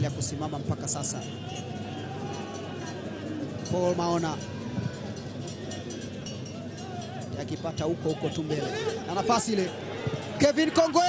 anaendelea kusimama mpaka sasa. Paul Maona akipata huko huko tu mbele na nafasi ile, Kevin Kongwe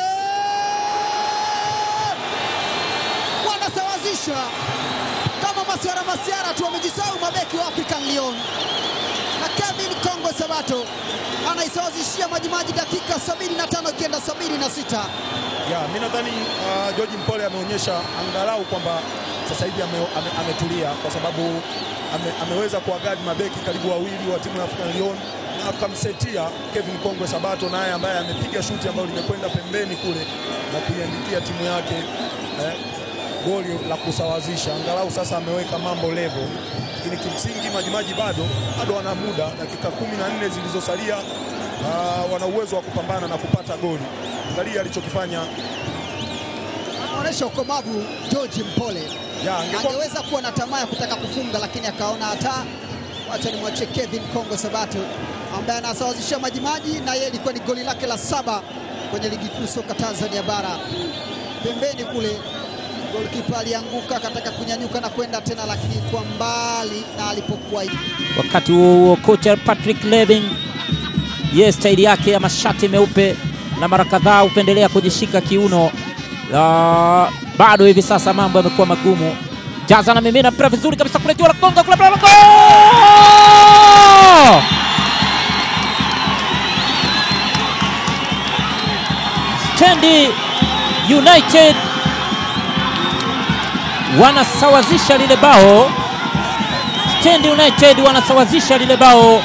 wanasawazisha kama masiara masiara tu, wamejisahau mabeki wa African Lyon na Kevin Kongwe Sabato anaisawazishia Majimaji dakika 75 ikienda 76. Ya, mi nadhani uh, George Mpole ameonyesha angalau kwamba sasa hivi ame, ame, ametulia kwa sababu ame, ameweza kuwagadi mabeki karibu wawili wa timu ya African Lyon na akamsetia Kevin Kongwe Sabato naye ambaye amepiga shuti ambayo limekwenda pembeni kule na kuiandikia timu yake eh, goli la kusawazisha. Angalau sasa ameweka mambo level, lakini kimsingi Majimaji bado bado wana muda, dakika kumi na nne zilizosalia uh, wana uwezo wa kupambana na kupata goli. Angalia alichokifanya Anaonyesha ukomavu George Mpole. ya angekuwa Angeweza kuwa na tamaa ya kutaka kufunga, lakini akaona hata wacha nimwachie Kevin Kongwe Sabato ambaye anasawazishia Majimaji, na yeye ilikuwa ni goli lake la saba kwenye ligi kuu soka Tanzania bara. Pembeni kule golikipa alianguka, akataka kunyanyuka na kwenda tena, lakini kwa mbali na alipokuwa Wakati huo huo kocha Patrick Levin ye staili yake ya mashati meupe na mara kadhaa hupendelea kujishika kiuno. La, bado hivi sasa mambo yamekuwa magumu. Jaza na mimina mpira vizuri kabisa kule juu la gonga kule mpira la goal! Stendi United wanasawazisha lile bao. Stand United wanasawazisha lile bao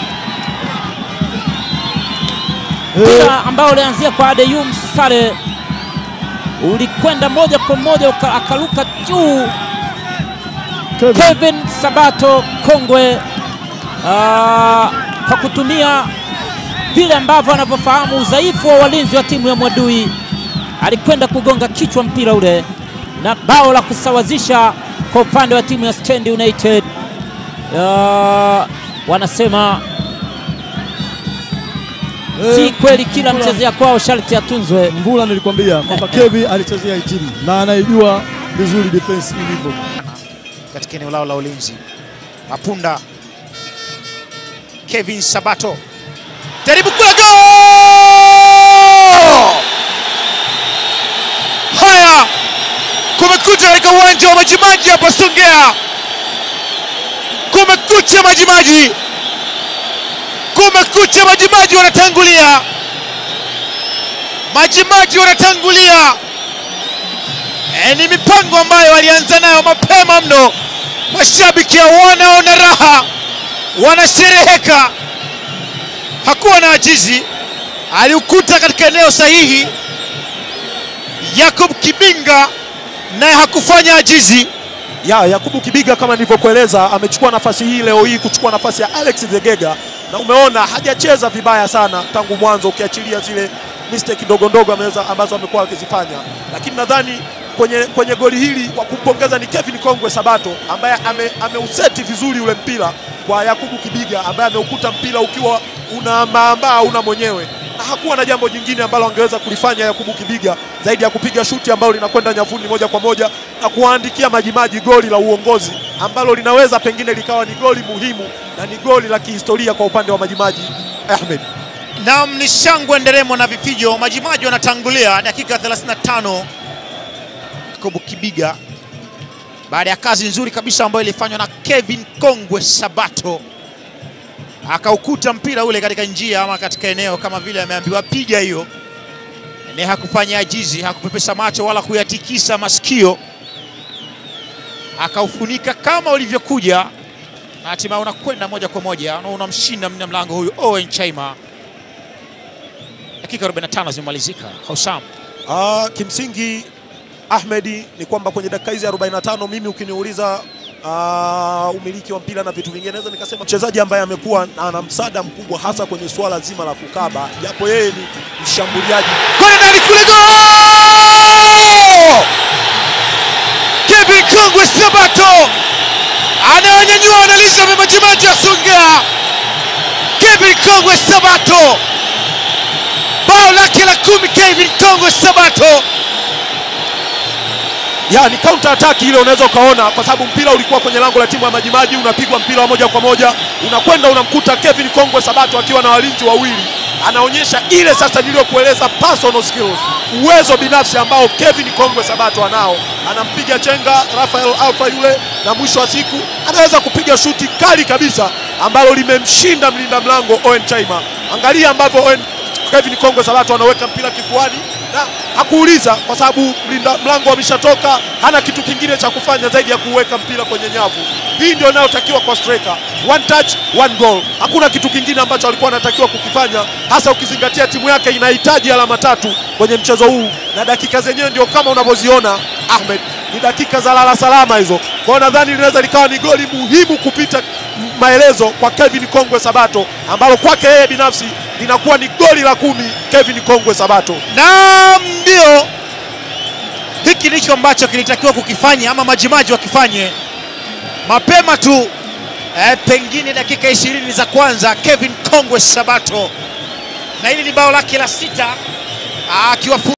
mpira ambao ulianzia kwa Adeyum Sale ulikwenda moja kwa moja uka- akaruka juu. Kevin Sabato Kongwe ah, kwa kutumia vile ambavyo anavyofahamu udhaifu wa walinzi wa timu ya Mwadui alikwenda kugonga kichwa mpira ule, na bao la kusawazisha kwa upande wa timu ya Stand United. Ah, wanasema si kweli kila Mvula- mchezea kwao sharti atunzwe. Mvula nilikwambia kwamba Kevi alichezea hii timu na anaijua vizuri defense ilivyo. katika eneo lao la ulinzi. Mapunda Kevin Sabato jaribu kula gol! Haya, kumekucha katika uwanja wa Majimaji hapa Songea, kumekucha Majimaji, kumekucha Majimaji, wanatangulia Majimaji wanatangulia. E, ni mipango ambayo walianza nayo mapema mno. Mashabiki wanaona raha, wanashereheka. Hakuwa na ajizi, aliukuta katika eneo sahihi. Yakub Kibinga naye hakufanya ajizi. ya Yakubu Kibiga kama nilivyokueleza, amechukua nafasi hii leo hii kuchukua nafasi ya Alex Zegega, na umeona hajacheza vibaya sana tangu mwanzo, ukiachilia zile mistake ndogo ndogo ameweza ambazo amekuwa akizifanya, lakini nadhani kwenye, kwenye goli hili wa kumpongeza ni Kevin Kongwe Sabato ambaye ame, ameuseti vizuri ule mpira kwa Yakubu Kibiga ambaye ameukuta mpira ukiwa una maambaa una mwenyewe na hakuwa na jambo jingine ambalo angeweza kulifanya Yakubu Kibiga zaidi ya kupiga shuti ambalo linakwenda nyavuni moja kwa moja na kuwaandikia Majimaji goli la uongozi ambalo linaweza pengine likawa ni goli muhimu na ni goli la kihistoria kwa upande wa Majimaji. Ahmed, Naam, ni shangwe nderemo na vifijo. Majimaji wanatangulia dakika 35. Yakubu Kibiga baada ya kazi nzuri kabisa ambayo ilifanywa na Kevin Kongwe Sabato, akaukuta mpira ule katika njia ama katika eneo kama vile ameambiwa piga hiyo, ne hakufanya ajizi, hakupepesa macho wala kuyatikisa masikio, akaufunika kama ulivyokuja na hatimaye unakwenda moja kwa moja na unamshinda mlinda mlango huyu Owen Chaima. Dakika 45 zimemalizika. Hosam Ah, kimsingi Ahmedi ni kwamba kwenye dakika hizi 45 mimi ukiniuliza ah, umiliki wa mpira na vitu vingine, naweza nikasema mchezaji ambaye amekuwa na- ana msaada mkubwa hasa kwenye suala zima la kukaba, japo yeye ni mshambuliaji kwenda ndani kule, gol! Kevin Kongwe Sabato anawanyanyua wanaliza Majimaji ya Songea. Kevin Kongwe Sabato, bao lake la kumi. Kevin Kongwe Sabato, ya ni counter attack ile unaweza ukaona, kwa sababu mpira ulikuwa kwenye lango la timu ya Majimaji, unapigwa mpira wa moja kwa moja, unakwenda unamkuta Kevin Kongwe Sabato akiwa na walinzi wawili, anaonyesha ile sasa niliyokueleza personal skills, uwezo binafsi ambao Kevin Kongwe Sabato anao. Anampiga chenga Rafael Alfa yule, na mwisho wa siku anaweza kupiga shuti kali kabisa ambalo limemshinda mlinda mlango Owen Chaima. Angalia ambavyo Owen Kevin Kongwe Sabato anaweka mpira kifuani na hakuuliza kwa sababu mlinda mlango ameshatoka, hana kitu kingine cha kufanya zaidi ya kuweka mpira kwenye nyavu. Hii ndio inayotakiwa kwa striker, one touch one goal. Hakuna kitu kingine ambacho alikuwa anatakiwa kukifanya, hasa ukizingatia timu yake inahitaji alama tatu kwenye mchezo huu, na dakika zenyewe ndio kama unavyoziona Ahmed, ni dakika za lala salama hizo. Kwa hiyo nadhani linaweza likawa ni goli muhimu kupita maelezo kwa Kevin Kongwe Sabato, ambalo kwake yeye binafsi linakuwa ni goli la kumi Kevin Kongwe Sabato. na ndio hiki ndicho ambacho kilitakiwa kukifanya ama majimaji wakifanye mapema tu eh, pengine dakika ishirini za kwanza Kevin Kongwe Sabato, na hili ni bao lake la sita akiwa